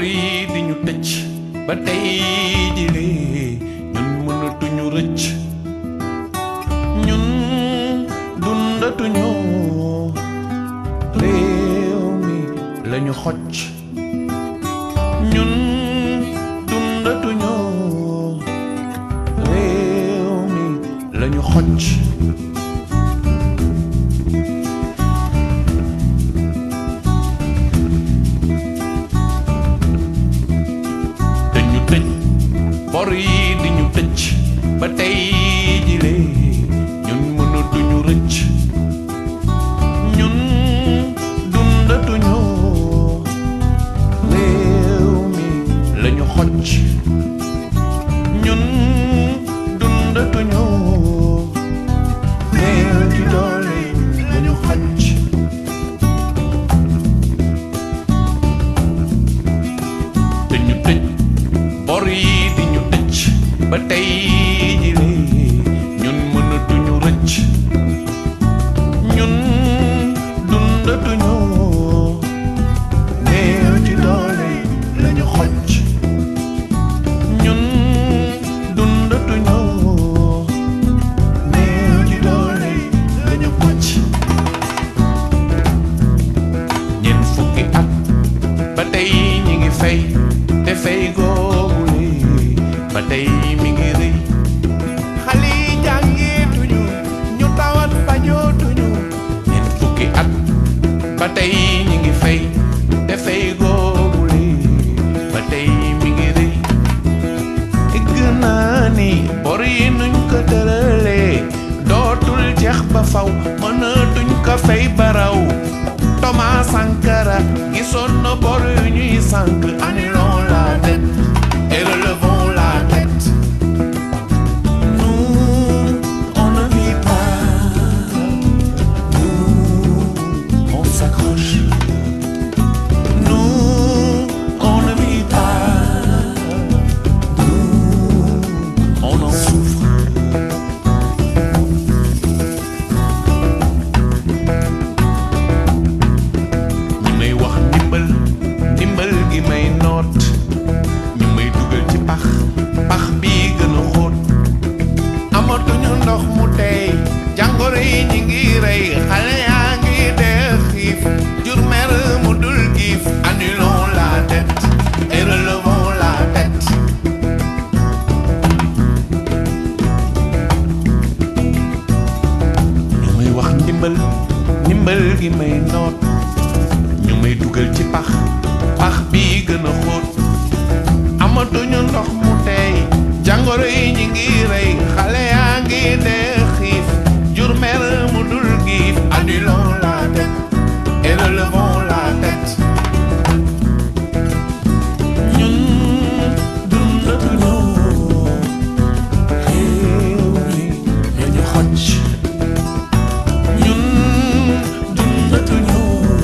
yi di ñu tëj ba tey jilee ñun mënatuñu rëcc ñun dundatuñu réew mi lañu xocc ñun dundatuñu réew mi lañu xocc dañu tëj bor yi di ñu tëj ba tey jilee ñun mënatuñu rëcc ñun dundatuñu réew mi lañu xocc ñun dundatuñu réew ci doole lañu xocc te ñu tëj bor yi di ñu tëj ba tey jilee ñun mënatuñu rëcc ñun dundatuñu néew ci doole lañu xocc ñun dundatuñu néew ci doole lañu xocc ñeent fukki at ba tey ñi ngi fay te fay googu ba tey mi ngi rëy xale yi jàngeetuñu ñu tawat fajootuñu ñeent fukki at ba tey ñi ngi fay te fay googu ba tey mi ngi rëy gën naa ni bor yi nuñ ko tëralee dootul jeex ba faw mënatuñ ko fay baraw Thomas Sankara gisoon na bor yu ñuy sànk annulons la dette et relevons la tête nous on ne vit pas nous on s'accroche nous on ne vit pas nous on en souffre ñi may wax ndimbal ndimbal gi may noot ñu may dugal ci pax pax bii gën a xóot amatuñu ndox mu tey jàngoro yi ñi ngi rey xale yaa ngi dee xiif jur mer mu dul giif annulons la dette et relevons la tête ñu may wax ndimbal ndimbal gi may noot ñu may dugal ci pax pax bii gën a xóot amatuñu ndox mu tey jàngoro yi ñi ngi rey xale yaa ngi dee xiif jur mer mu dul giif annulons la tête et relevons la tête ñun dundatuñu réew mi lañu xocc ñun dundatuñu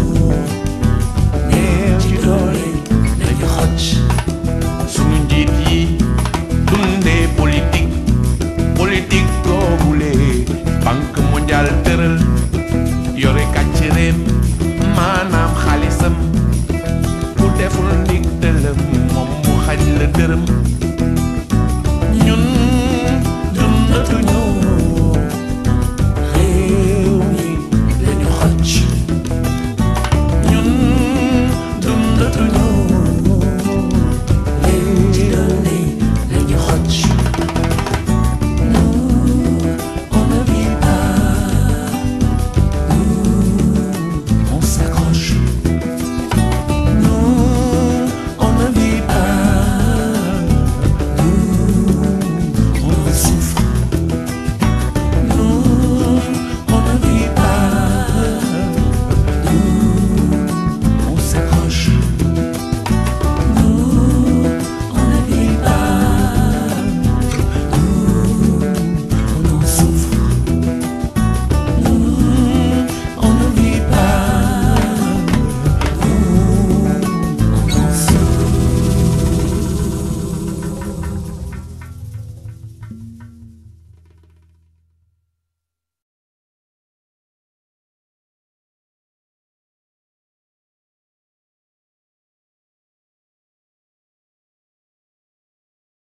néew ci doole lañu xocc sunu njiit yi dundee politique politique googule banque mondiale tëral yore kàcc réem maanaam xaalisam ku deful ndig dëlëm moom mu xañ la dërëm